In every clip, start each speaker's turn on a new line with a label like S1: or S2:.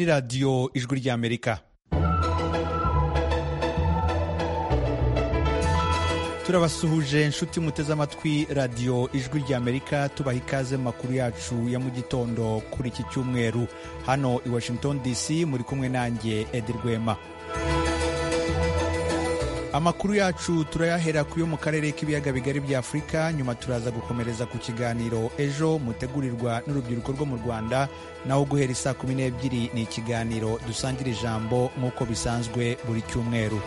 S1: radiyo ijwi ry'amerika turabasuhuje inshuti muteze amatwi radiyo ijwi ry'amerika tubaha ikaze mu makuru yacu ya mu gitondo kuri iki cyumweru hano i washington dc muri kumwe nanjye edi rwema amakuru yacu turayahera ku yo mu karere k'ibiyaga bigari bya afurika nyuma turaza gukomereza ku kiganiro ejo mutegurirwa n'urubyiruko rwo mu rwanda naho guhera isaa kumi n'ebyiri ni ikiganiro dusangira ijambo nk'uko bisanzwe buri cyumweru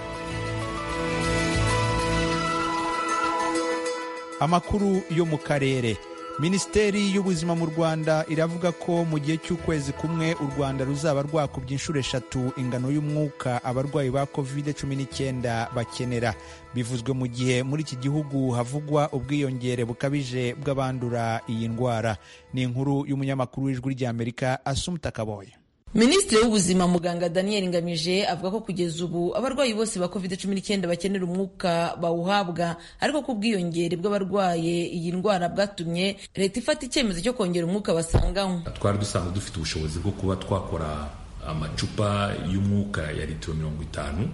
S1: amakuru yo mu karere minisiteri y'ubuzima mu rwanda iravuga ko mu gihe cy'ukwezi kumwe u rwanda ruzaba rwakubye inshuro eshatu ingano y'umwuka abarwayi ba covid cumi n'icyenda bakenera bivuzwe mu gihe muri iki gihugu havugwa ubwiyongere bukabije bw'abandura iyi ndwara ni inkuru y'umunyamakuru w'ijwi ry'amerika asumuta kaboye
S2: minisitiri w'ubuzima muganga daniel ngamije avuga ko kugeza ubu abarwayi bose ba covid cumi n'icyenda bakenera umwuka bawuhabwa ariko ko ubwiyongere bw'abarwaye iyi ndwara bwatumye leta ifata icyemezo cyo kongera umwuka basanganywe
S3: twari dusanzwe dufite ubushobozi bwo kuba twakora amacupa y'umwuka ya litiro mirongo itanu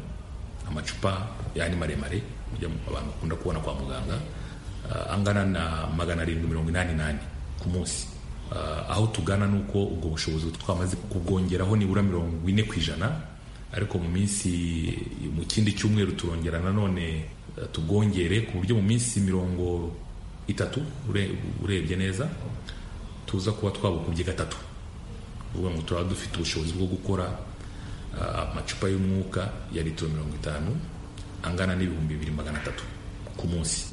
S3: amacupa yani maremare abantu bakunda kubona kwa muganga angana na magana arindwi mirongo inani n'ane ku munsi aho tugana ni uko ubwo bushobozi twamaze kubwongeraho nibura mirongo ine ku ijana ariko mu minsi mu kindi cyumweru turongera nanone tubwongere ku buryo mu minsi mirongo itatu urebye neza tuza kuba twabukubye gatatu uvuga ngo turaba dufite ubushobozi bwo gukora amacupa y'umwuka ya litiro mirongo itanu angana n'ibihumbi bibiri magana atatu ku munsi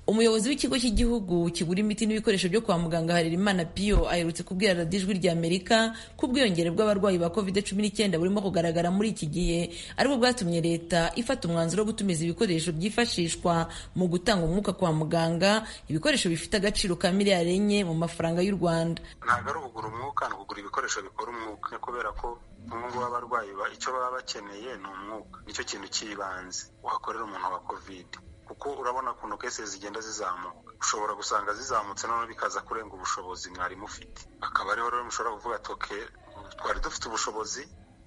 S2: umuyobozi w'ikigo cy'igihugu kigura imiti n'ibikoresho byo kwa muganga harerimana piyo aherutse kubwira radiyo ijwi ry'amerika ko ubwiyongere bw'abarwayi ba covid cumi n'icyenda burimo kugaragara muri iki gihe aribwo bwatumye leta ifata umwanzuro wo gutumiza ibikoresho byifashishwa mu gutanga umwuka kwa muganga ibikoresho bifite agaciro ka miliyari enye mu mafaranga y'u rwanda
S4: ntabwo ari ukugura umwuka ni ukugura ibikoresho bikora umwuka kubera ko ubu ngubu abarwayi icyo baba bakeneye ni umwuka nicyo kintu cy'ibanze wakorera umuntu wa covid kuko urabona ukuntu kese zigenda zizamuka ushobora gusanga zizamutse noneho bikaza kurenga ubushobozi mwari mufite akaba ariho rero mushobora kuvuga toke twari dufite ubushobozi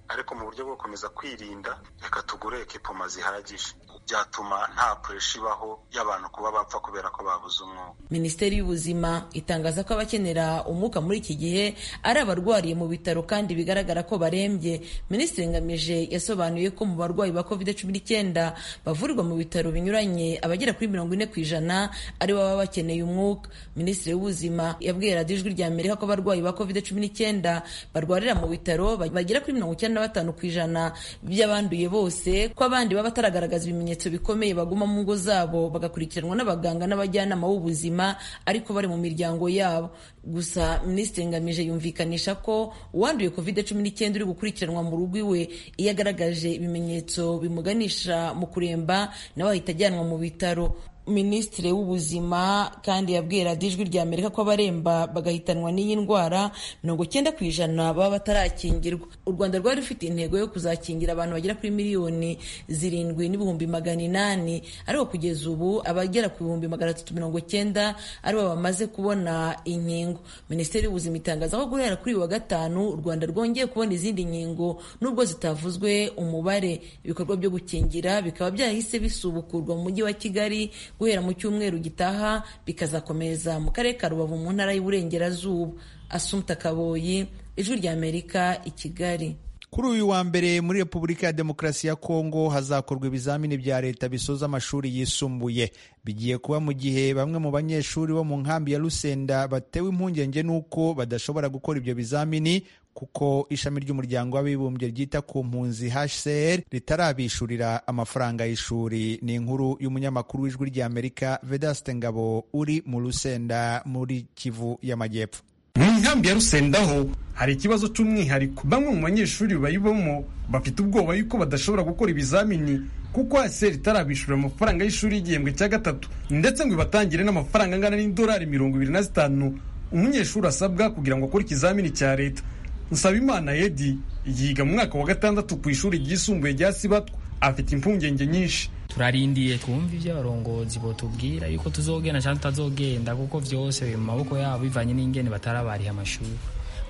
S4: ariko mu buryo bwo gukomeza kwirinda reka tugure ekipoma zihagije byatuma nta pureshi ibaho y'abantu kuba bapfa kubera ko babuze umwuka
S2: minisiteri y'ubuzima itangaza ko abakenera umwuka muri iki gihe ari abarwariye mu bitaro kandi bigaragara ko barembye minisitiri ngamije yasobanuye ko mu barwayi ba covid cumi n'icyenda bavurirwa mu bitaro binyuranye abagera kuri mirongo ine ku ijana ari bo baba bakeneye umwuka minisitiri w'ubuzima yabwiye radiyo ijwi rya amerika ko abarwayi ba covid cumi n'icyenda barwarira mu bitaro bagera kuri mirongo icyenda na batanu ku ijana by'abanduye bose ko abandi baba bataragaragaza ibimenyetso bikomeye baguma mu ngo zabo bagakurikiranwa n'abaganga n'abajyanama b'ubuzima ariko bari mu miryango yabo gusa minisitiri ngamije yumvikanisha ko uwanduye covid cumi n'icyenda uri gukurikiranwa mu rugo iwe iyo agaragaje ibimenyetso bimuganisha mu kuremba nawe ahita ajyanwa mu bitaro minisitiri w'ubuzima kandi yabwiye radiyo ijwi rya amerika ko abaremba bagahitanwa n'iyi ndwara mirongo icyenda ku ijana baba batarakingirwa u rwanda rwari rufite intego yo kuzakingira abantu bagera kuri miliyoni zirindwi n'ibihumbi magana inani ariko kugeza ubu abagera ku bihumbi magana atatu mirongo icyenda aribo bamaze kubona inkingo minisiteri y'ubuzima itangaza ko guhera kuri uyu wa gatanu u rwanda rwongeye kubona izindi nkingo nubwo zitavuzwe umubare ibikorwa byo gukingira bikaba byahise bisubukurwa mu mujyi wa kigali guhera mu cyumweru gitaha bikazakomeza mu karere ka rubavu mu ntara y'uburengerazuba asumta kaboyi ijwi ry'amerika i kigali
S1: kuri uyu wa mbere muri repubulika ya demokarasi ya kongo hazakorwa ibizamini bya leta bisoza amashuri yisumbuye bigiye kuba mu gihe bamwe mu banyeshuri bo mu nkambi ya rusenda batewe impungenge n'uko badashobora gukora ibyo bizamini kuko ishami ry'umuryango w'abibumbye ryita ku mpunzi hcr ritarabishyurira amafaranga y'ishuri ni inkuru y'umunyamakuru w'ijwi ry'amerika vedaste ngabo uri mu rusenda muri kivu y'amajyepfo
S5: mu nkambi ya rusendaho hari ikibazo cy'umwihariko bamwe mu banyeshuri bayibamo bafite ubwoba yuko badashobora gukora ibizamini kuko hcr itarabishyurira amafaranga y'ishuri y'igihembwe cya gatatu ndetse ngo ibatangire n'amafaranga angana n'idolari mirongo ibiri na zitanu umunyeshuri asabwa kugira ngo akore ikizamini cya leta Nsabimana Yedi yiga mu mwaka wa gatandatu ku ishuri ryisumbuye rya Sibatwa afite impungenge nyinshi
S6: turarindiye twumva ibyo abarongozi botubwira yuko tuzogenda cyangwa tutazogenda kuko byose biri mu maboko yabo bivanye n'ingene batarabariha amashuri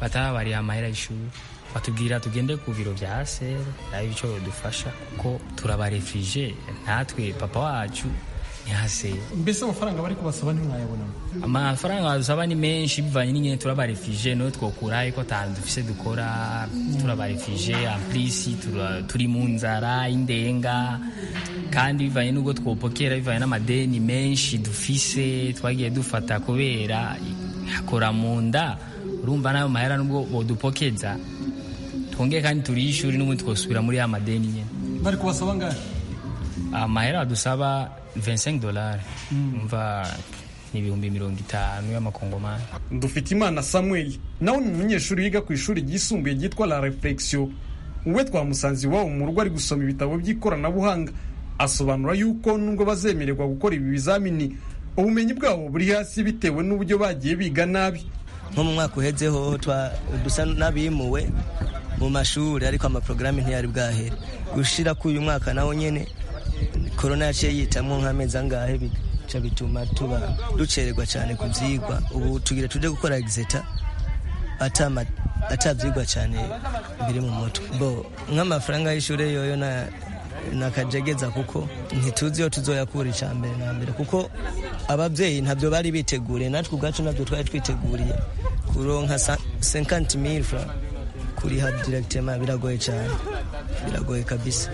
S6: batarabariha amahera y'ishuri batubwira tugende ku biro bya seri nayo icyo badufasha kuko turabarefije natwe papa wacu ntihaseye
S7: mbese amafaranga bari kubasaba ntimwayabonamo
S6: amafaranga badusaba ni menshi bivanye n'ingene turabarefije no twokura ariko atantu dufise dukora turabarefije amplisi tura- turi mu nzara y'indenga kandi bivanye n'ubwo twopokera bivanye n'amadeni menshi dufise twagiye dufata kubera hakora mu nda urumva n'ayo mahera nubwo bodupokeza twongeye kandi turiye ishuri n'ubundi twosubira muri ya madeni nyine
S7: bari kubasaba angahe
S6: amahera badusaba 25 dolari umva ni ibihumbi mirongo itanu y'amakongomani
S5: dufite imana samuel nawe ni umunyeshuri wiga ku ishuri ryisumbuye ryitwa la reflexion uwe twamusanze iwabo mu rugo ari gusoma ibitabo by'ikoranabuhanga asobanura yuko nubwo bazemererwa gukora ibi bizamini ubumenyi bwabo buri hasi bitewe n'uburyo bagiye biga nabi
S8: nko mu mwaka uhetseho twa- dusa n'abimuwe mu mashuri ariko amaporogaramu ntiyari bwahere gushira kuri uyu mwaka nawo nyene korona yaciye yitamo nk'amezi angahe bica bituma tuba ducererwa cyane ku byigwa ubu tugira tuje gukora exeta atama atabyigwa cyane biri mu mutwe bo nk'amafaranga y'ishuri yoyo na nakajegeza kuko ntituzi iyo tuzoyakura icya mbere na mbere kuko ababyeyi ntabyo bari biteguriye natwe ubwacu ntabyo twari twiteguriye kuronka sa- 50 mil francs kuriha directement biragoye cyane biragoye kabisa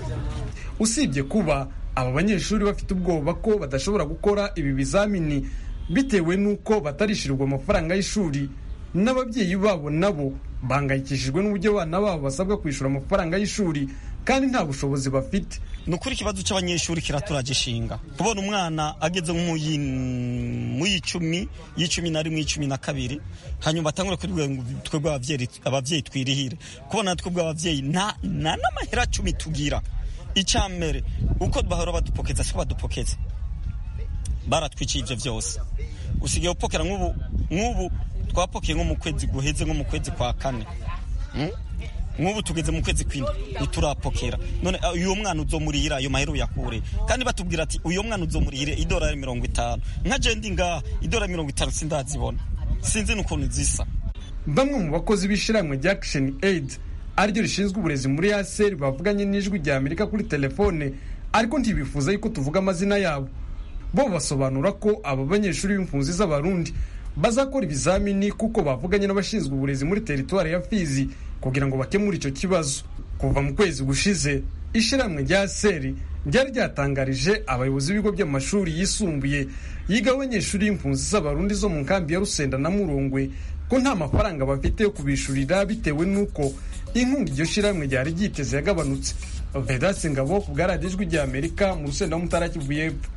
S5: usibye kuba aba banyeshuri bafite ubwoba ko badashobora gukora ibi bizamini bitewe n'uko batarishyurirwa amafaranga y'ishuri n'ababyeyi babo nabo bahangayikishijwe n'uburyo abana babo basabwa kwishyura amafaranga y'ishuri kandi nta bushobozi bafite
S9: ni ukuri ikibazo cy'abanyeshuri kiraturagishinga kubona umwana ageze nko mu y'icumi y'icumi na rimwe y'icumi na kabiri hanyuma atangura kuribwira ngo twebwe ababyeyi ababyeyi twirihire kubona twebwe ababyeyi nta nta n'amahera cumi tugira icya mbere uko bahora badupokeza siko badupokeza baratwiciye ibyo byose usigaye upokera nk'ubu nk'ubu twapokeye nko mu kwezi guheze nko mu kwezi kwa kane Mm? nk'ubu tugeze mu kwezi kw'indwi ntiturapokera none ah, uyu mwana uzomurihira ayo mahera uyakure kandi batubwira ati uyu mwana uzomurihire idolari mirongo itanu nka jendi ngaha idolari mirongo itanu sindazibona sinzi n'ukuntu zisa
S5: bamwe mu bakozi b'ishyirahamwe rya Action Aid ariryo rishinzwe uburezi muri ASR bavuganye n'ijwi rya Amerika kuri telefone ariko ntibifuza yuko tuvuga amazina yabo bo basobanura ko aba banyeshuri b'impunzi z'abarundi bazakora ibizamini kuko bavuganye n'abashinzwe uburezi muri teritwari ya Fizi kugira ngo bakemure icyo kibazo kuva mu kwezi gushize ishyirahamwe rya ASR ryari ryatangarije abayobozi b'ibigo by'amashuri yisumbuye yigaho abanyeshuri b'impunzi z'abarundi zo mu nkambi ya Rusenda na Murungwe ko nta mafaranga bafite yo kubishurira bitewe n'uko inkunga iryo shyirahamwe ryari ryiteze yagabanutse vedasi ngabo ku bwaradiyo ijwi rya amerika mu rusenda w'umutara kivu y'epfo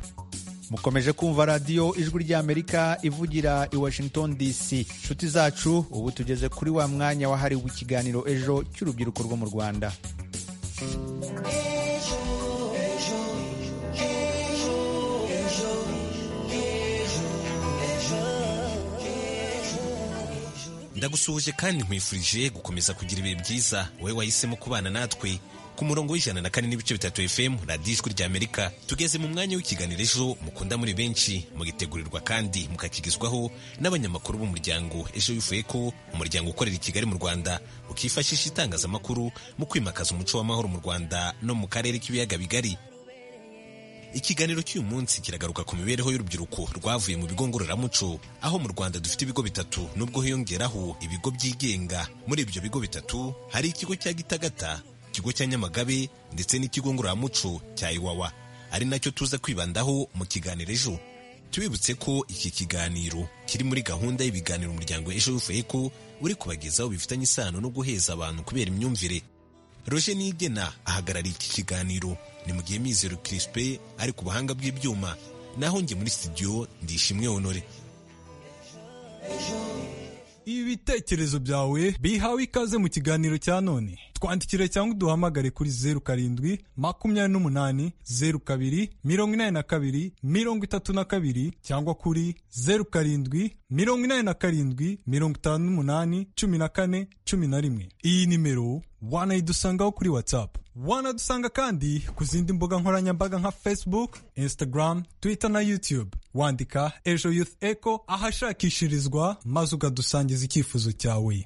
S1: mukomeje kumva radiyo ijwi ry'amerika ivugira i washington dc nshuti zacu ubu tugeze kuri wa mwanya wahariwe ikiganiro ejo cy'urubyiruko rwo mu rwanda
S10: ndagusuhuje kandi nkwifurije gukomeza kugira ibihe byiza wowe wahisemo kubana natwe ku murongo w'ijana na kane n'ibice bitatu fm radiyo ijwi ry'amerika tugeze mu mwanya w'ikiganiro ejo mukunda muri benshi mugitegurirwa kandi mukakigezwaho n'abanyamakuru b'umuryango ejo bivuye ko umuryango ukorera i kigali mu rwanda ukifashisha itangazamakuru mu kwimakaza umuco w'amahoro mu rwanda no mu karere k'ibiyaga bigari ikiganiro cy'uyu munsi kiragaruka ku mibereho y'urubyiruko rwavuye mu bigo ngororamuco aho mu rwanda dufite ibigo bitatu nubwo hiyongeraho ibigo byigenga muri ibyo bigo bitatu hari ikigo cya gitagata ikigo cya nyamagabe ndetse n'ikigo ngororamuco cya iwawa ari nacyo tuza kwibandaho mu kiganiro ejo tubibutse ko iki kiganiro kiri muri gahunda y'ibiganiro umuryango ejo bivuye ko uri kubagezaho bifitanye isano no guheza abantu kubera imyumvire roger nigena ahagarariye iki kiganiro ni mu gihe mizero kirispe ari ku buhanga bw'ibyuma naho njye muri studio ndishimwe honore
S7: ibitekerezo byawe bihawe ikaze mu kiganiro cya none twandikire cyangwa uduhamagare kuri zeru karindwi makumyabiri n'umunani zeru kabiri mirongo inani na kabiri mirongo itatu na kabiri cyangwa kuri zeru karindwi mirongo inani na karindwi mirongo itanu n'umunani cumi na kane cumi na rimwe iyi nimero wanayidusangaho kuri whatsapp wanadusanga kandi ku zindi mbuga nkoranyambaga nka facebook instagram twitter na youtube wandika ejo youth echo ahashakishirizwa maze ukadusangiza icyifuzo cyawe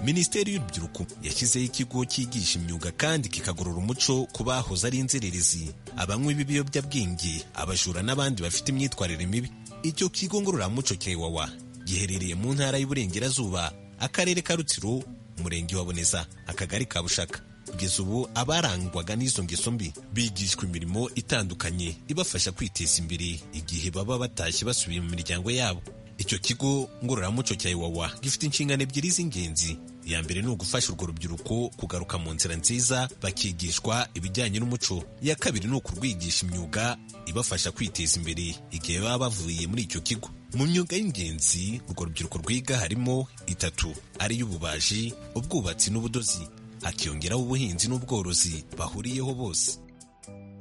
S10: minisiteri y'urubyiruko yashyizeho ikigo cyigisha imyuga kandi kikagorora umuco ku bahoze ari inzererezi abanywi b'ibiyobyabwenge abajura n'abandi bafite imyitwarire mibi icyo kigo ngororamuco cya iwawa giherereye mu ntara y'uburengerazuba akarere ka rutsiro umurenge wa boneza akagari ka bushaka kugeza ubu abarangwaga n'izo ngeso mbi bigishwa imirimo itandukanye ibafasha kwiteza imbere igihe baba batashye basubiye mu miryango yabo icyo kigo ngororamuco cya iwawa gifite inshingano ebyiri z'ingenzi iya mbere ni ugufasha urwo rubyiruko kugaruka mu nzira nziza bakigishwa ibijyanye n'umuco iya kabiri ni ukurwigisha imyuga ibafasha kwiteza imbere igihe baba bavuye muri icyo kigo mu myuga y'ingenzi urwo rubyiruko rwiga harimo itatu ari iy'ububaji ubwubatsi n'ubudozi hakiyongeraho ubuhinzi n'ubworozi bahuriyeho bose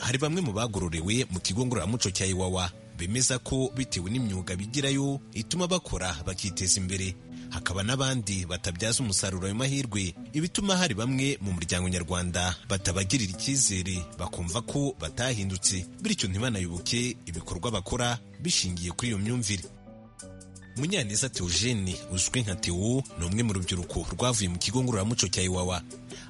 S10: hari bamwe mu bagororewe mu kigo ngororamuco cya iwawa bemeza ko bitewe n'imyuga bigirayo ituma bakora bakiteza imbere hakaba n'abandi batabyaza umusaruro ayo mahirwe ibituma hari bamwe mu muryango nyarwanda batabagirira icyizere bakumva ko batahindutse bityo ntibanayoboke ibikorwa bakora bishingiye kuri iyo myumvire munyaneza teogene uzwi nka tewo ni umwe mu rubyiruko rwavuye mu kigo ngororamuco cya iwawa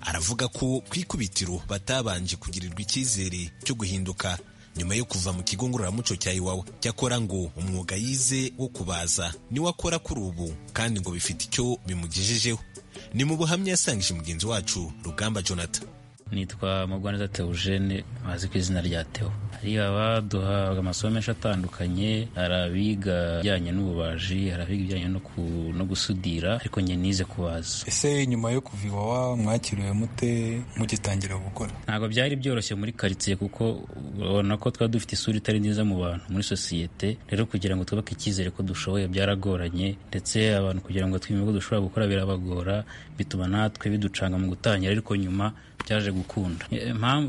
S10: aravuga ko ku ikubitiro batabanje kugirirwa icyizere cyo guhinduka nyuma yo kuva mu kigo ngororamuco cya iwawa cyakora ngo umwuga yize wo kubaza niwe akora kuri ubu kandi ngo bifite icyo bimugejejeho ni mu buhamya yasangije mugenzi wacu rugamba jonathan
S11: nitwa mugwaneza teogene bazi ku izina rya teo hari abaduha amasomo menshi atandukanye hari abiga ibijyanye n'ububaji hari abiga ibijyanye no gusudira ariko njye nize kubaza
S7: ese nyuma yo kuva iwawa mwakiriwe mute mugitangira gukora
S11: ntabwo byari byoroshye muri karitsiye kuko ubona ko twari dufite isura itari nziza mu bantu muri sosiyete rero kugira ngo twubake icyizere ko dushoboye byaragoranye ndetse abantu kugira ngo twemere ko dushobora gukora birabagora bituma natwe biducanga mu gutangira ariko nyuma byaje gukunda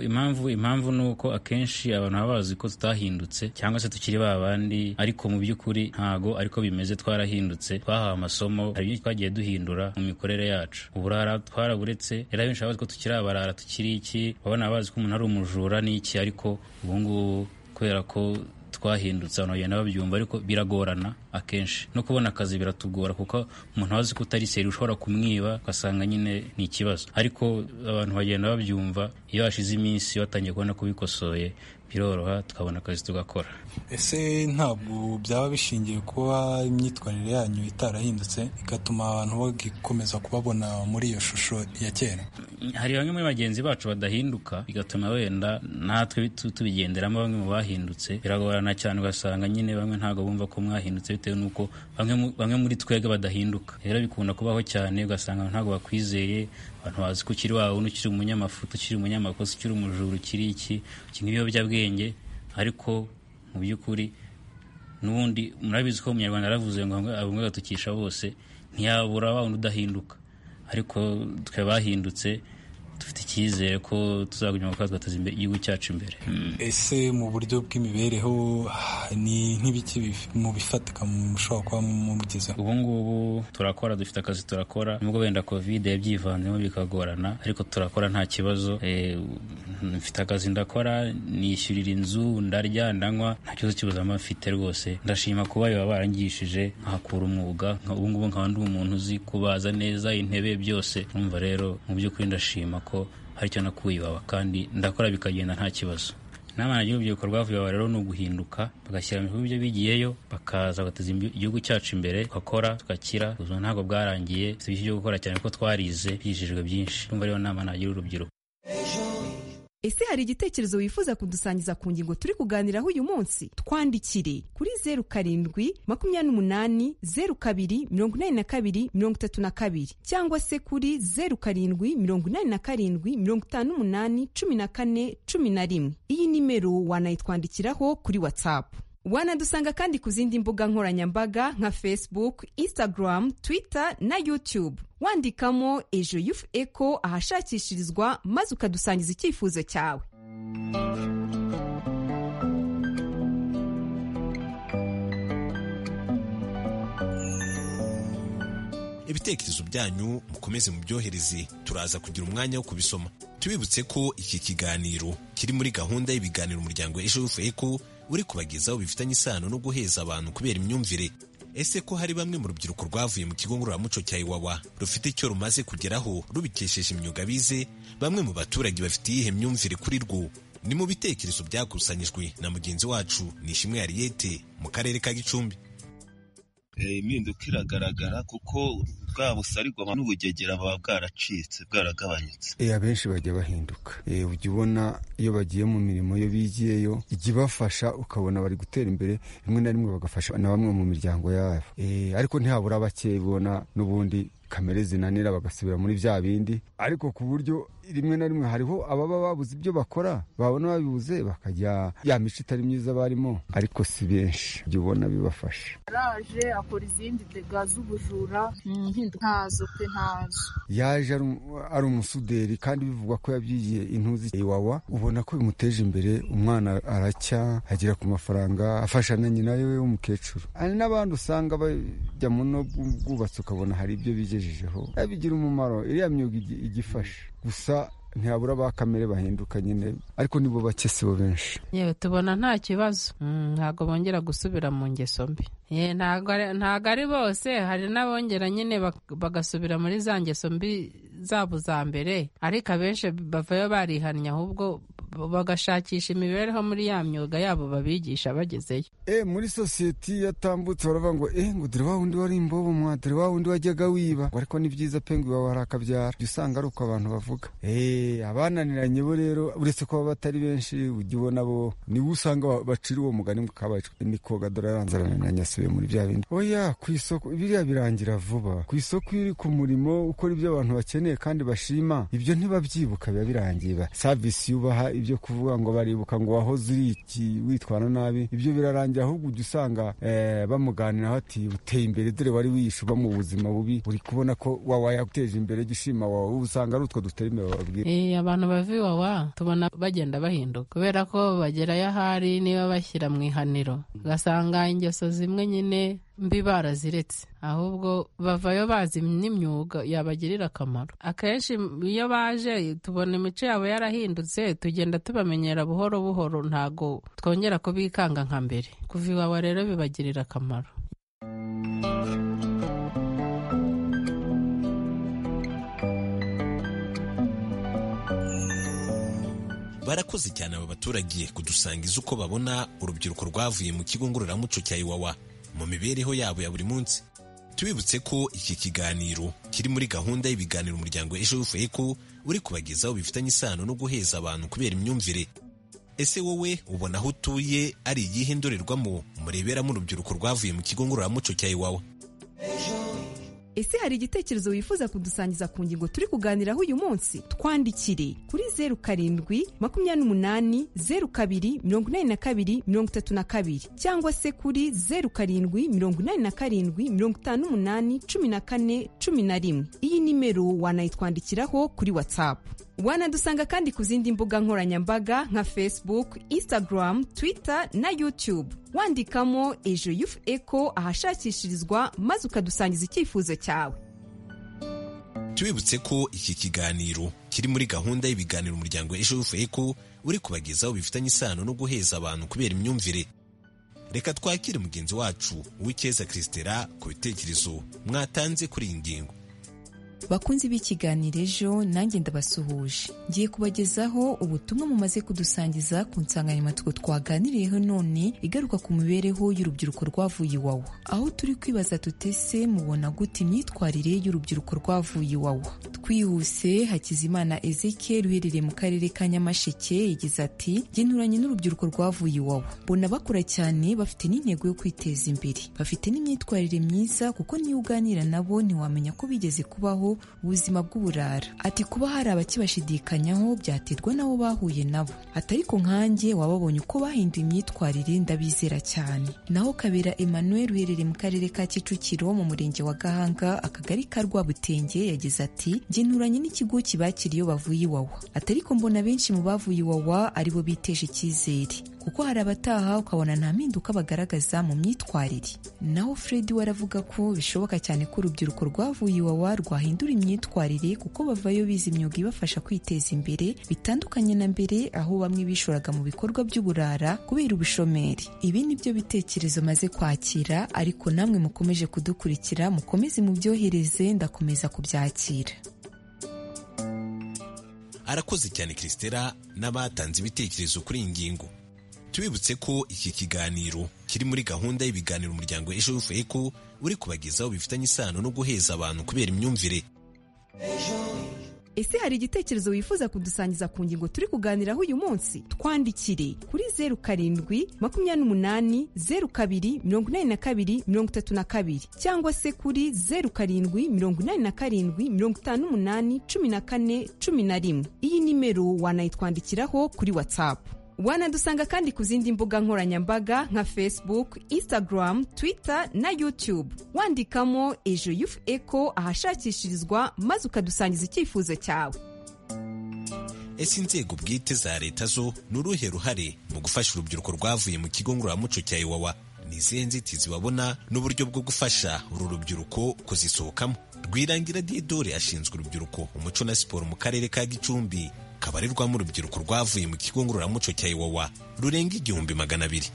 S11: impamvu impamvu ni uko akenshi abantu baba bazi ko tutahindutse cyangwa se tukiri ba bandi ariko mu by'ukuri ntago ariko bimeze twarahindutse twahawe amasomo hari ibyo twagiye duhindura mu mikorere yacu uburara twaraburetse rero abenshi bazi ko tukiri abarara tukiri iki babona bazi ko umuntu ari umujura n'iki ariko ubungubu kubera ko twahindutse abantu bagenda babyumva ariko biragorana akenshi no kubona akazi biratugora kuko umuntu azi ko utari seri ushobora kumwiba ugasanga nyine ni ikibazo ariko abantu bagenda babyumva iyo hashize iminsi batangiye kubona ko bikosoye biroroha tukabona akazi tugakora
S7: ese ntabwo byaba bishingiye kuba imyitwarire yanyu itarahindutse igatuma abantu bagikomeza kubabona muri iyo shusho ya kera
S11: hari bamwe muri bagenzi bacu badahinduka bigatuma wenda natwe tubigenderamo bamwe mu bahindutse biragorana cyane ugasanga nyine bamwe ntabwo bumva ko mwahindutse bitewe n'uko bamwe muri twebwe badahinduka rero bikunda kubaho cyane ugasanga ntabwo bakwizeye abantu bazi ko ukiri wawe ukiri umunyamafuta ukiri umunyamakosa ukiri umujura ukiri iki ukinywa ibiyobyabwenge ariko mu by'ukuri n'ubundi murabizi ko umunyarwanda yaravuze ngo abumwe agatukisha bose ntiyabura wa wundi udahinduka ariko twe bahindutse dufite icyizere ko tuzaguma gukora tugateza igihugu cyacu imbere
S7: ese mu buryo bw'imibereho ni nk'ibiki mu bifatika mushobora kuba mubigezeho
S11: ubu ngubu turakora dufite akazi turakora nubwo wenda kovide yabyivanzemo bikagorana ariko turakora nta kibazo mfite akazi ndakora nishyurira inzu ndarya ndanywa nta kibazo cy'ubuzima mfite rwose ndashima kuba baba barangishije nkahakura umwuga ubu ngubu nkaba ndi umuntu uzi kubaza neza intebe byose numva rero mu by'ukuri ndashima ko hari icyo nakuye iwawa kandi ndakora bikagenda nta kibazo inama nagira urubyiruko rwavuye aho rero ni uguhinduka bagashyira mu bihugu ibyo bigiyeyo bakaza bagateza igihugu cyacu imbere tugakora tugakira ubuzima ntabwo bwarangiye si byinshi byo gukora cyane kuko twarize byigishijwe byinshi numva rero inama nagira urubyiruko
S12: ese hari igitekerezo wifuza kudusangiza ku ngingo turi kuganiraho uyu munsi twandikire kuri zeru karindwi makumyabiri n'umunani zeru kabiri mirongo inani na kabiri mirongo itatu na kabiri cyangwa se kuri zeru karindwi mirongo inani na karindwi mirongo itanu n'umunani cumi na kane cumi na rimwe iyi nimero wanayitwandikiraho kuri watsapu wanadusanga kandi ku zindi mbuga nkoranyambaga nka facebook instagram twitter na youtube wandikamo ejo yufu eko ahashakishirizwa maze ukadusangiza icyifuzo cyawe
S10: ibitekerezo byanyu mukomeze mubyohereze turaza kugira umwanya wo kubisoma tubibutse ko iki kiganiro kiri muri gahunda y'ibiganiro umuryango ejo yufu eko uri kubagezaho bifitanye isano no guheza abantu kubera imyumvire ese ko hari bamwe mu rubyiruko rwavuye mu kigo ngororamuco cya iwawa rufite icyo rumaze kugeraho rubikesheje imyuga bize bamwe mu baturage bafite iyihe myumvire kuri rwo ni mu bitekerezo byakusanyijwe na mugenzi wacu nishimwe hariyete mu karere ka gicumbi
S13: impinduka iragaragara kuko bwa busarigwa n'ubugegera buba bwaracitse bwaragabanyutse
S14: abenshi bajya bahinduka ujya ubona iyo bagiye mu mirimo yo bigiyeyo ijya ibafasha ukabona bari gutera imbere rimwe na rimwe bagafasha na bamwe mu miryango yabo ariko ntihabura bake ubona n'ubundi kamere zinanira bagasubira muri bya bindi ariko ku buryo rimwe na rimwe hariho ababa babuze ibyo bakora babona babibuze bakajya ya mico itari myiza barimo ariko si benshi ibyo ubona bibafasha
S15: yaraje akora izindi dega z'ubujura ntazo pe ntazo
S14: yaje ari umusuderi kandi bivugwa ko yabyigiye intuzi iwawa ubona ko bimuteje imbere umwana aracya agera ku mafaranga afasha na nyina we w'umukecuru hari n'abandi usanga bajya mu bwubatsi ukabona hari ibyo bigiye bigira umumaro iriya myuga igifasha gusa ntiyabura ba kamere bahinduka nyine ariko nibo bake sibo benshi
S16: yewe tubona nta kibazo ntabwo bongera gusubira mu ngeso mbi ntabwo ari bose hari n'abongera nyine bagasubira muri za ngeso mbi zabo za mbere ariko abenshi bavayo barihannye ahubwo bagashakisha imibereho muri ya myuga yabo babigisha bagezeyo
S14: e muri sosiyete yatambutse baravuga ngo e ngo dore wa wundi wari imbobo mwa dore wa wundi wajyaga wiba ariko ni byiza pe ngo iwawe hari akabyara jya usanga ari uko abantu bavuga e abananiranye bo rero uretse ko baba batari benshi ujya ubona bo niwe usanga bacira uwo mugani ngo kabaye ni koga dore aranze arananiranye asubiye muri bya bindi oya ku isoko biriya birangira vuba ku isoko iyo uri ku murimo ukora ibyo abantu bakeneye kandi bashima ibyo ntibabyibuka biba birangiye savisi yubaha ibyo kuvuga ngo baribuka ngo wahoze uri iki witwara nabi ibyo birarangira ahubwo ujya usanga bamuganiraho ati uteye imbere dore wari wishuba mu buzima bubi uri kubona ko wawa yaguteje imbere gishima wawe ubu usanga ari utwo dutera imbere bababwira
S16: abantu bava iwawa tubona bagenda bahinduka kubera ko bagerayo ahari niba bashyira mu ihaniro ugasanga ingeso zimwe nyine mbi baraziretse ahubwo bavayo bazi n'imyuga yabagirira akamaro akenshi iyo baje tubona imico yabo yarahindutse tugenda tubamenyera buhoro buhoro ntago twongera kubikanga nka mbere kuva iwawa rero bibagirira akamaro
S10: barakoze cyane aba baturage kudusangiza uko babona urubyiruko rwavuye mu kigo ngororamuco cya iwawa mu mibereho yabo ya buri munsi tubibutse ko iki kiganiro kiri muri gahunda y'ibiganiro umuryango ejo ko uri kubagezaho bifitanye isano no guheza abantu kubera imyumvire ese wowe ubona aho utuye ari iyihe ndorerwamo mureberamo urubyiruko rwavuye mu kigo ngororamuco cya iwawa
S12: ese hari igitekerezo wifuza kudusangiza ku ngingo turi kuganiraho uyu munsi twandikire kuri zeru karindwi makumyabiri n'umunani zeru kabiri mirongo inani na kabiri mirongo itatu na kabiri cyangwa se kuri zeru karindwi mirongo inani na karindwi mirongo itanu n'umunani cumi na kane cumi na rimwe iyi nimero wanayitwandikiraho kuri watsapu wanadusanga kandi ku zindi mbuga nkoranyambaga nka facebook instagram twitter na youtube wandikamo ejo yufu eko ahashakishirizwa maze ukadusangiza icyifuzo cyawe
S10: tubibutse ko iki kiganiro kiri muri gahunda y'ibiganiro umuryango ejo yufu eko uri kubagezaho bifitanye isano no guheza abantu kubera imyumvire reka twakire mugenzi wacu uw'icyeza christera ku bitekerezo mwatanze kuri iyi ngingo
S17: bakunzi b'ikiganiro ejo nanjye ndabasuhuje ngiye kubagezaho ubutumwa mumaze kudusangiza ku nsanganyamatsiko twaganiriyeho none igaruka ku mibereho y'urubyiruko rwavuye iwawa aho turi kwibaza tutese mubona gute imyitwarire y'urubyiruko rwavuye iwawa twihuse hakizimana ezekiel uherereye mu karere ka nyamasheke yagize ati nturanye n'urubyiruko rwavuye iwawa mbona bakura cyane bafite n'intego yo kwiteza imbere bafite n'imyitwarire myiza kuko niyo uganira nabo ntiwamenya ko bigeze kubaho ubuzima bw'uburara ati kuba hari abakibashidikanyaho byaterwa n'abo bahuye nabo ati ariko nkanjye wababonye uko bahinduye imyitwarire ndabizera cyane naho kabera emmanuel uherereye mu karere ka kicukiro mu murenge wa gahanga akagari ka rwabutenge yagize ati njye nturanye n'ikigo kibakira iyo bavuye iwawa ati ariko mbona benshi mu bavuye iwawa aribo biteje icyizere kuko hari abataha ukabona nta mpinduka bagaragaza mu myitwarire naho Fred we aravuga ko bishoboka cyane ko urubyiruko rwavuye iwawa rwahindura imyitwarire kuko bavayo bize imyuga ibafasha kwiteza imbere bitandukanye na mbere aho bamwe bishoraga mu bikorwa by'uburara kubera ubushomeri ibi ni byo bitekerezo maze kwakira ariko namwe mukomeje kudukurikira mukomeze mubyohereze ndakomeza kubyakira
S10: arakoze cyane christela n'abatanze ibitekerezo kuri iyi ngingo tubibutse ko iki kiganiro kiri muri gahunda y'ibiganiro umuryango ejo eko uri kubagezaho bifitanye isano no guheza abantu kubera imyumvire
S12: ese hari igitekerezo wifuza kudusangiza ku ngingo turi kuganiraho uyu munsi twandikire kuri zeru karindwi makumyabiri n'umunani zeru kabiri mirongo inani na kabiri mirongo itatu na kabiri cyangwa se kuri zeru karindwi mirongo inani na karindwi mirongo itanu n'umunani cumi na kane cumi na rimwe iyi nimero wanayitwandikiraho kuri watsapu wanadusanga kandi ku zindi mbuga nkoranyambaga nka facebook instagram twitter na youtube wandikamo ejo yufu eko ahashakishirizwa maze ukadusangiza icyifuzo cyawe
S10: ese inzego bwite za leta zo ni uruhe ruhare mu gufasha urubyiruko rwavuye mu kigo ngororamuco cya iwawa ni izihe nzitizi babona n'uburyo bwo gufasha uru rubyiruko kuzisohokamo rwirangira didore ashinzwe urubyiruko umuco na siporo mu karere ka gicumbi kabarirwamo urubyiruko rwavuye mu kigo ngororamuco cya iwawa rurenga igihumbi magana abiri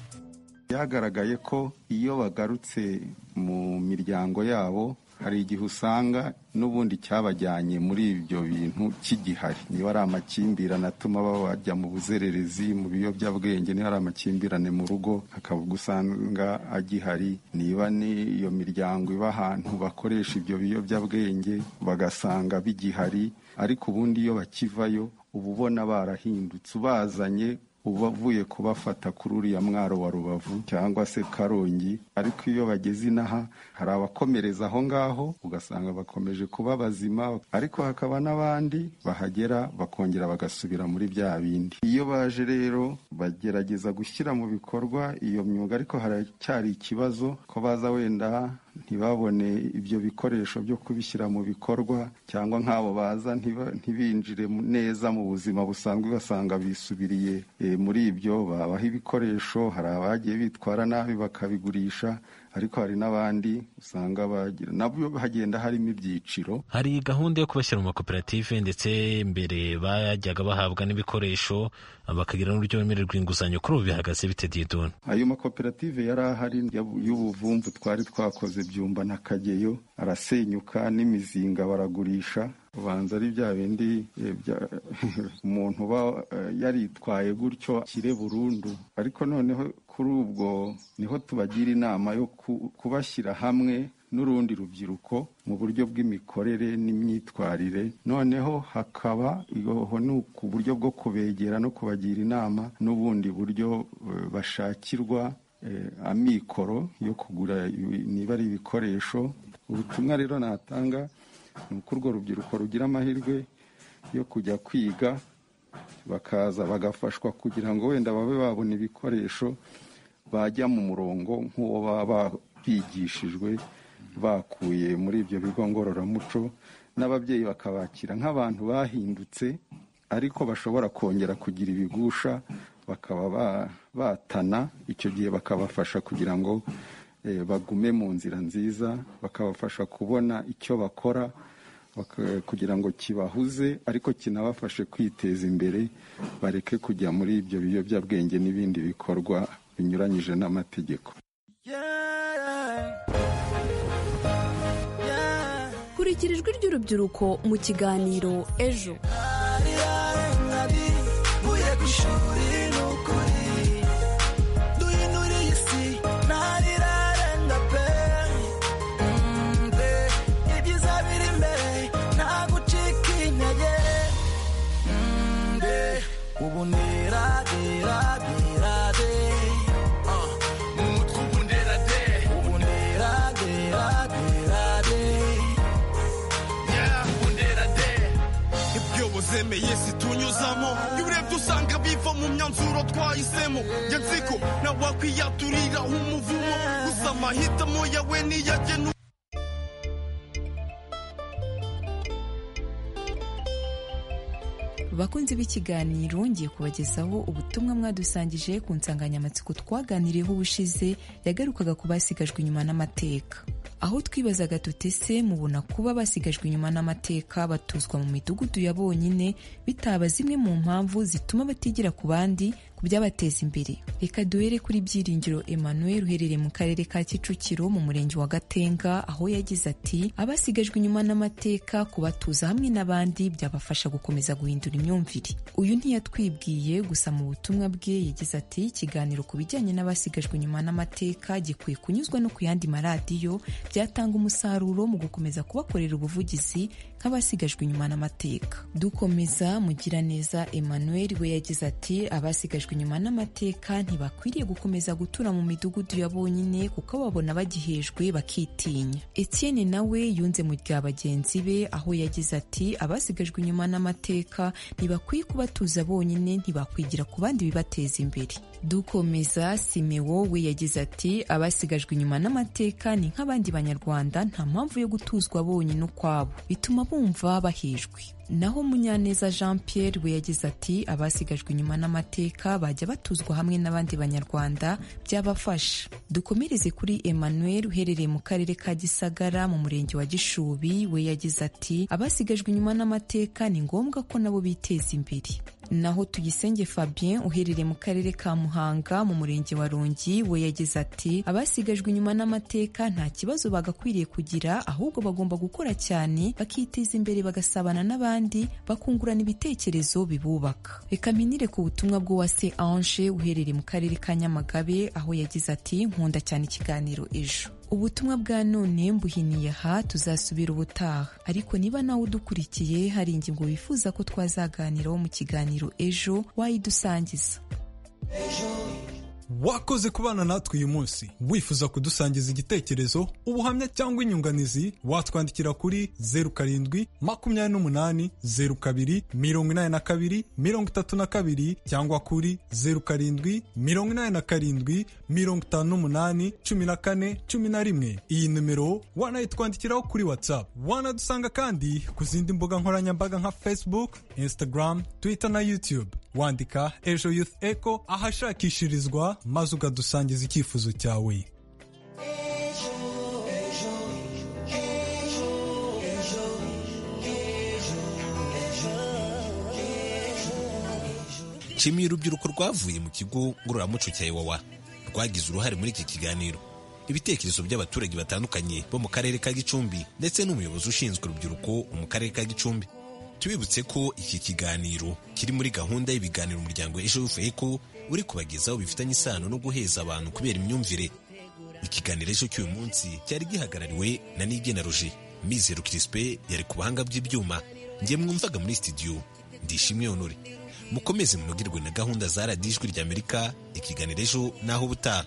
S18: byagaragaye ko iyo bagarutse mu miryango yabo hari igihe usanga n'ubundi cyabajyanye muri ibyo bintu kigihari niba ari amakimbirane atuma bajya mu buzererezi mu biyobyabwenge niba ari amakimbirane mu rugo hakaba usanga agihari niba n'iyo miryango iba ahantu bakoresha ibyo biyobyabwenge bagasanga bigihari ariko ubundi iyo bakivayo uba ubona barahindutse ubazanye ubavuye kubafata kuri uriya mwaro wa rubavu cyangwa se karongi ariko iyo bageze inaha hari abakomereza aho ngaho ugasanga bakomeje kuba bazima ariko hakaba n'abandi bahagera bakongera bagasubira muri bya bindi iyo baje rero bagerageza gushyira mu bikorwa iyo myuga ariko haracyari ikibazo ko baza wenda ntibabone ibyo bikoresho byo kubishyira mu bikorwa cyangwa nk'abo baza ntibinjire neza mu buzima busanzwe basanga bisubiriye muri ibyo babaha ibikoresho hari abagiye bitwara nabi bakabigurisha ariko hari n'abandi usanga bagira nabyo hagenda harimo ibyiciro
S10: hari gahunda yo kubashyira mu makoperative ndetse mbere bajyaga bahabwa n'ibikoresho bakagira n'uburyo bemererwa inguzanyo kuri ubu bihagaze bite didoni
S18: ayo makoperative yari ahari y'ubuvumvu twari twakoze byumba na kageyo arasenyuka n'imizinga baragurisha ubanza ari bya bindi umuntu uba yaritwaye gutyo akire burundu ariko noneho kuri ubwo niho tubagira inama yo kubashyira hamwe n'urundi rubyiruko mu buryo bw'imikorere n'imyitwarire noneho hakaba ihoho ni ku buryo bwo kubegera no kubagira inama n'ubundi buryo bashakirwa amikoro yo kugura niba ari ibikoresho ubutumwa rero natanga ni uko urwo rubyiruko rugira amahirwe yo kujya kwiga bakaza bagafashwa kugira ngo wenda babe babona ibikoresho bajya mu murongo nk'uwo baba bigishijwe bakuye muri ibyo bigo ngororamuco n'ababyeyi bakabakira nk'abantu bahindutse ariko bashobora kongera kugira ibigusha bakaba batana icyo gihe bakabafasha kugira ngo bagume mu nzira nziza bakabafasha kubona icyo bakora kugira ngo kibahuze ariko kinabafashe kwiteza imbere bareke kujya muri ibyo biyobyabwenge n'ibindi bikorwa binyuranyije n'amategeko
S17: kurikira ijwi ry'urubyiruko mu kiganiro ejo
S19: zemeye situnyuzamo iyo urebye usanga biva mu myanzuro twahisemo njye nziko nawakwiyaturiraho umuvumo gusa amahitamo yawe niyagenu
S17: bakunzi b'ikiganiro ngiye kubagezaho ubutumwa mwadusangije ku nsanganyamatsiko twaganiriyeho ubushize yagarukaga ku basigajwe inyuma n'amateka aho twibazaga tutese mubona kuba basigajwe inyuma n'amateka batuzwa mu midugudu ya bonyine bitaba zimwe mu mpamvu zituma batigira ku bandi ku byabateza imbere reka duhere kuri byiringiro emmanuel uherereye mu karere ka kicukiro mu murenge wa gatenga aho yagize ati abasigajwe inyuma n'amateka kubatuza hamwe n'abandi byabafasha gukomeza guhindura imyumvire uyu ntiyatwibwiye gusa mu butumwa bwe yagize ati ikiganiro ku bijyanye n'abasigajwe inyuma n'amateka gikwiye kunyuzwa no ku yandi maradiyo byatanga umusaruro mu gukomeza kubakorera ubuvugizi nk'abasigajwe inyuma n'amateka dukomeza mugiraneza emmanuel we yagize ati abasigajwe inyuma n'amateka ntibakwiriye gukomeza gutura mu midugudu ya bonyine kuko babona bagihejwe bakitinya etienne nawe yunze mu rya bagenzi be aho yagize ati abasigajwe inyuma n'amateka ntibakwiye kubatuza bonyine ntibakwigira ku bandi bibateza imbere dukomeza simewo we yagize ati abasigajwe inyuma n'amateka ni nk'abandi banyarwanda nta mpamvu yo gutuzwa bonyine ukwabo bituma bumva bahejwe naho munyaneza jean pierre we yagize ati abasigajwe inyuma n'amateka bajya batuzwa hamwe n'abandi banyarwanda byabafasha dukomereze kuri emmanuel uherereye mu karere ka gisagara mu murenge wa gishubi we yagize ati abasigajwe inyuma n'amateka ni ngombwa ko nabo biteza imbere naho tuyisenge fabien uherereye mu karere ka muhanga mu murenge wa rongi we yagize ati abasigajwe inyuma n'amateka nta kibazo bagakwiriye kugira ahubwo bagomba gukora cyane bakiteza imbere bagasabana n'abandi bakungurana ibitekerezo bibubaka reka mpinire ku butumwa bw'uwase ange uherereye mu karere ka nyamagabe aho yagize ati nkunda cyane ikiganiro ejo ubutumwa bwa none mbuhiniye aha tuzasubira ubutaha ariko niba nawe udukurikiye hari ingingo wifuza ko twazaganiraho mu kiganiro ejo wayidusangiza
S7: wakoze kubana natwe uyu munsi wifuza kudusangiza igitekerezo ubuhamya cyangwa inyunganizi watwandikira kuri zeru karindwi makumyabiri n'umunani zeru kabiri mirongo inani na kabiri mirongo itatu na kabiri cyangwa kuri zeru karindwi mirongo inani na karindwi mirongo itanu n'umunani cumi na kane cumi na rimwe iyi nimero wanayitwandikiraho kuri whatsapp wanadusanga kandi ku zindi mbuga nkoranyambaga nka facebook instagram twitter na youtube wandika ejo youth echo ahashakishirizwa maze ukadusangiza icyifuzo cyawe
S10: nshimiye urubyiruko rwavuye mu kigo ngororamuco cya iwawa rwagize uruhare muri iki kiganiro ibitekerezo by'abaturage batandukanye bo mu karere ka gicumbi ndetse n'umuyobozi ushinzwe urubyiruko mu karere ka gicumbi tubibutse ko iki kiganiro kiri muri gahunda y'ibiganiro umuryango ejo eko uri kubagezaho bifitanye isano no guheza abantu kubera imyumvire ikiganiro ejo cy'uyu munsi cyari gihagarariwe na nigena roje mizero kirispe yari ku buhanga bw'ibyuma nge mwumvaga muri studio ndishimwe honore mukomeze munogirwe na gahunda za radiyo ijwi rya amerika ikiganiro ejo naho ubutaha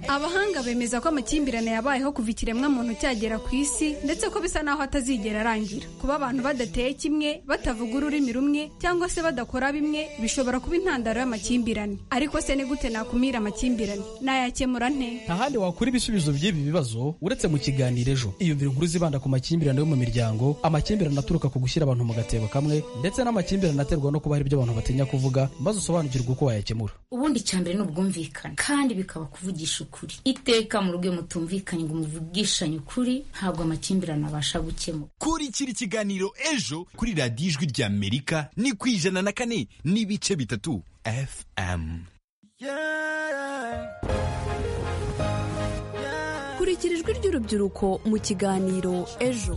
S20: abahanga bemeza ko amakimbirane yabayeho kuva ikiremwamuntu cyagera ku isi ndetse ko bisa n'aho atazigera arangira kuba abantu badateye kimwe batavuga ururimi rumwe cyangwa se badakora bimwe bishobora kuba intandaro y'amakimbirane ariko se ni gute nakumira amakimbirane nayakemura nte
S21: ntahandi wakura ibisubizo by'ibi bibazo uretse mu kiganiro ejo iyumvira inkuru zibanda ku makimbirane yo mu miryango amakimbirane aturuka ku gushyira abantu mu gatebo kamwe ndetse n'amakimbirane aterwa no kuba hari ibyo abantu batinya kuvuga maze usobanukirwe uko wayakemura
S22: ubundi icya mbere ni ubwumvikane kandi bikaba kuvugisha ukuri iteka mu rugo mutumvikanye ngo muvugishanye ukuri ntabwo amakimbirane abasha gukemura
S23: kurikira ikiganiro ejo kuri radiyo ijwi rya amerika ni ku ijana na kane n'ibice bitatu fm
S24: kurikira ijwi ry'urubyiruko mu kiganiro ejo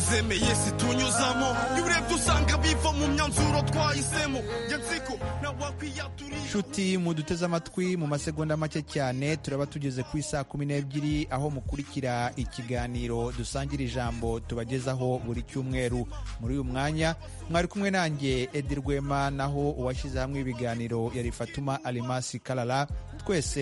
S19: zemeye situnyuzamo iyo urebye usanga biva mu myanzuro twahisemo njye nzi ko nawe wakwiyaturiye
S1: nshuti muduteze amatwi mu masegonda make cyane turaba tugeze ku isaa kumi n'ebyiri aho mukurikira ikiganiro dusangira ijambo tubagezaho buri cyumweru muri uyu mwanya mwari kumwe nanjye edi rwema naho uwashyize hamwe ibiganiro yari fatuma alimasi karara twese